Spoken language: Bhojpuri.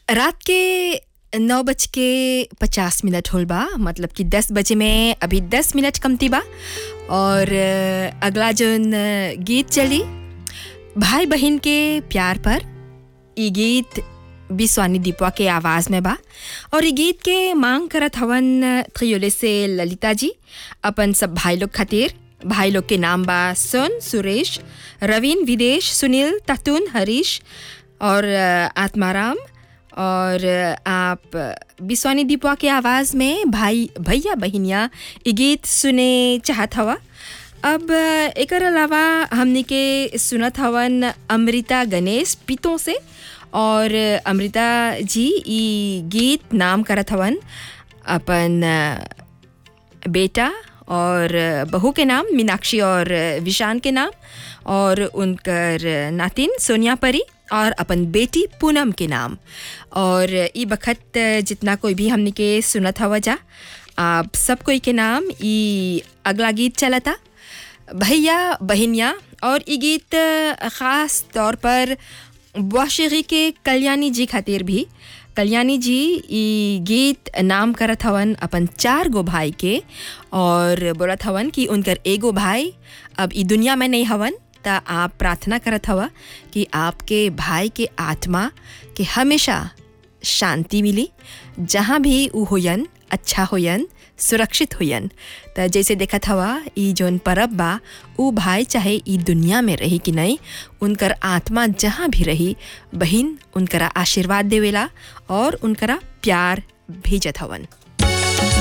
रात के नौ बज के पचास मिनट होल बा मतलब कि दस बजे में अभी दस मिनट कमती बा और अ, अगला जोन अ, गीत चली भाई बहन के प्यार पर ई गीत बिस्वानी दीपवा के आवाज़ में बा और ई गीत के मांग करत हवन त्रियोले से ललिता जी अपन सब भाई लोग खातिर भाई लोग के नाम बा सोन सुरेश रवीन विदेश सुनील ततुन हरीश और अ, आत्माराम और अ, आप बिस्वानी दीपवा के आवाज़ में भाई भैया बहिनिया ई गीत सुने चाहत हवा अब अ, एकर अलावा हमने के सुनत हवन अमृता गणेश पितों से और अ, अमृता जी ई गीत नाम करत हवन अपन अ, बेटा और अ, बहू के नाम मीनाक्षी और अ, विशान के नाम और उनकर नातिन सोनिया परी और अपन बेटी पूनम के नाम और ई बखत अ, जितना कोई भी हमने के सुनत हवा जा आप सब कोई के नाम ई अगला गीत चलता भैया बहनिया और ई गीत अ, ख़ास तौर पर वाशिकी के कल्याणी जी खातिर भी कल्याणी जी ई गीत नाम करत हवन अपन चार गो भाई के और बोलत हवन कि उनकर एगो भाई अब ई दुनिया में नहीं हवन त आप प्रार्थना करत हवा कि आपके भाई के आत्मा के हमेशा शांति मिली जहाँ भी ऊ होयन अच्छा होयन सुरक्षित होयन त जैसे देखत हवा ई जौन परब बा ऊ भाई चाहे ई दुनिया में रही कि नहीं उनकर आत्मा जहाँ भी रही बहिन उनकरा आशीर्वाद देवेला और उनकरा प्यार भेजत हवन